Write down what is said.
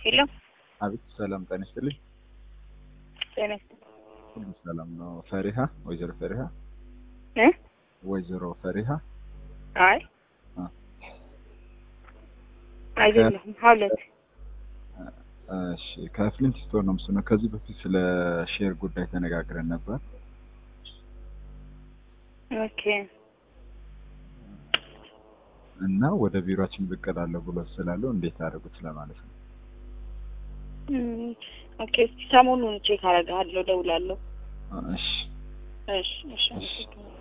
የለም አቤት ሰላም ጤና ይስጥልኝ። ጤና ይስጥልኝ ሁሉ ሰላም ነው። ፈሪሃ ወይዘሮ ፈሪሃ እ ወይዘሮ ፈሪሃ አይ አ አይደለሁም ሀውለት እሺ ከፍሊንት ስቶር ነው ምስሉ። ከዚህ በፊት ስለ ሼር ጉዳይ ተነጋግረን ነበር። ኦኬ እና ወደ ቢሮአችን ብቅ እላለሁ ብሎ ስላለው እንዴት አደረጉት ለማለት ነው። እም፣ ኦኬ እስኪ ሰሞኑን ቼክ አደርግሃለሁ፣ እደውላለሁ። እሺ እሺ እሺ አመሰግናለሁ።